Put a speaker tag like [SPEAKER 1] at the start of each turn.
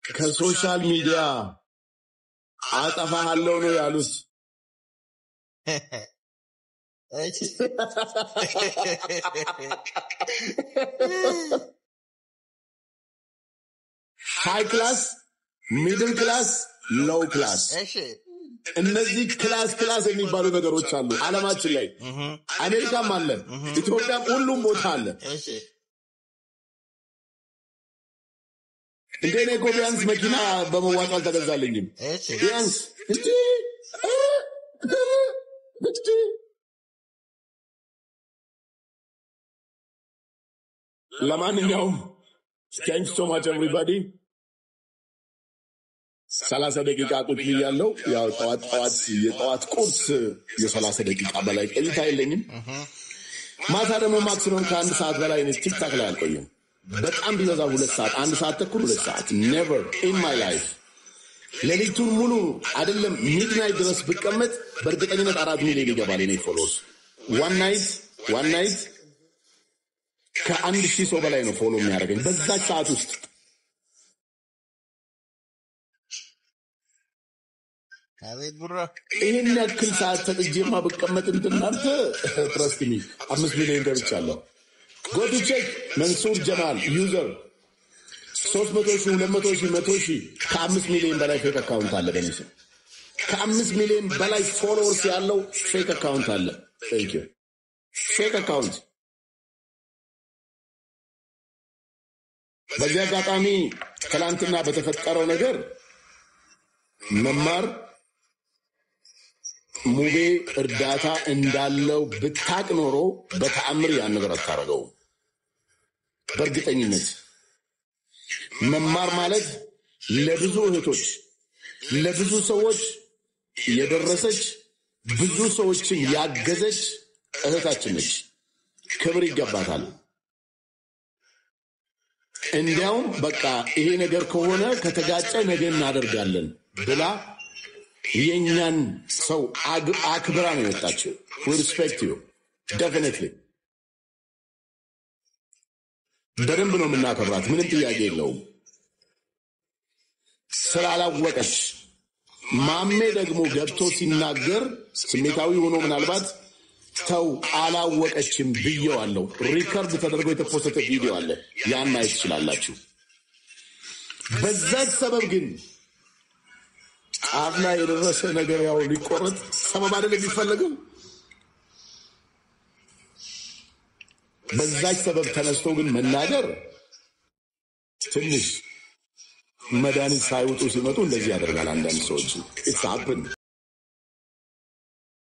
[SPEAKER 1] ከሶሻል ሚዲያ አጠፋሃለው ነው ያሉት። ሃይ ክላስ፣ ሚድል ክላስ፣ ሎው ክላስ
[SPEAKER 2] እሺ
[SPEAKER 1] እነዚህ ክላስ ክላስ የሚባሉ ነገሮች አሉ ዓለማችን ላይ አሜሪካም አለ፣ ኢትዮጵያም ሁሉም ቦታ አለ።
[SPEAKER 2] እሺ
[SPEAKER 1] እንደ እኔ እኮ ቢያንስ መኪና በመዋጮ አልተገዛልኝም።
[SPEAKER 2] እሺ
[SPEAKER 1] ቢያንስ እንጂ ለማንኛውም ታንክ ሶ ማች ኤቭሪባዲ። ሰላሳ ደቂቃ ቁጭ ብያለሁ። ያው ጠዋት ጠዋት የጠዋት ቁርስ የሰላሳ ደቂቃ በላይ ቆይታ የለኝም። ማታ ደግሞ ማክሲመም ከአንድ ሰዓት በላይ እኔ ቲክታክ ላይ አልቆየም። በጣም ቢበዛ ሁለት ሰዓት፣ አንድ ሰዓት ተኩል፣ ሁለት ሰዓት ኔቨር ኢን ማይ ላይፍ ሌሊቱን ሙሉ አይደለም ሚድናይት ድረስ ብቀመጥ በእርግጠኝነት አራት ሚሊዮን ይገባል። የኔ ፎሎስ ዋን ናይት ዋን ናይት ከአንድ ሺህ ሰው በላይ ነው ፎሎ የሚያደርገኝ በዛች ሰዓት ውስጥ።
[SPEAKER 2] አቤት ቡራ
[SPEAKER 1] ይህን ያክል ሰዓት ተጥጄማ ብቀመጥ እንትናንተ ትረስትሚ አምስት ሚሊዮን ገብቻለሁ። ጎቱ ቼክ መንሱር ጀማል ዩዘር ሶስት መቶ ሺህ ሁለት መቶ ሺህ መቶ ሺህ ከአምስት ሚሊዮን በላይ ፌክ አካውንት አለ በኔ ስም። ከአምስት ሚሊዮን በላይ ፎሎወርስ ያለው ፌክ አካውንት አለ። ቴንክ ዩ ፌክ አካውንት። በዚህ አጋጣሚ ትላንትና በተፈጠረው ነገር መማር ሙቤ እርዳታ እንዳለው ብታቅ ኖሮ በተአምር ያን ነገር አታረገው። በእርግጠኝነት መማር ማለት ለብዙ እህቶች ለብዙ ሰዎች የደረሰች ብዙ ሰዎችን ያገዘች እህታችን ነች። ክብር ይገባታል። እንዲያውም በቃ ይሄ ነገር ከሆነ ከተጋጨ ነገ እናደርጋለን ብላ የእኛን ሰው አግ- አክብራ ነው የመጣችው። ሪስፔክት ዩ ደፊኒትሊ በደንብ ነው የምናከብራት፣ ምንም ጥያቄ የለውም። ስላላወቀች ማሜ ደግሞ ገብቶ ሲናገር ስሜታዊ ሆኖ ምናልባት ተው አላወቀችም ብየዋለሁ። ሪከርድ ተደርጎ የተፖሰተ ቪዲዮ አለ፣ ያን ማየት ትችላላችሁ። በዛች ሰበብ ግን ጫፍ ላይ የደረሰ ነገር ያው ሊቆረጥ ሰበብ አይደል የሚፈለገው። በዛች ሰበብ ተነስቶ ግን መናገር ትንሽ መድኃኒት ሳይውጡ ሲመጡ እንደዚህ ያደርጋል። አንዳንድ ሰዎች ኢትስ ሀፕን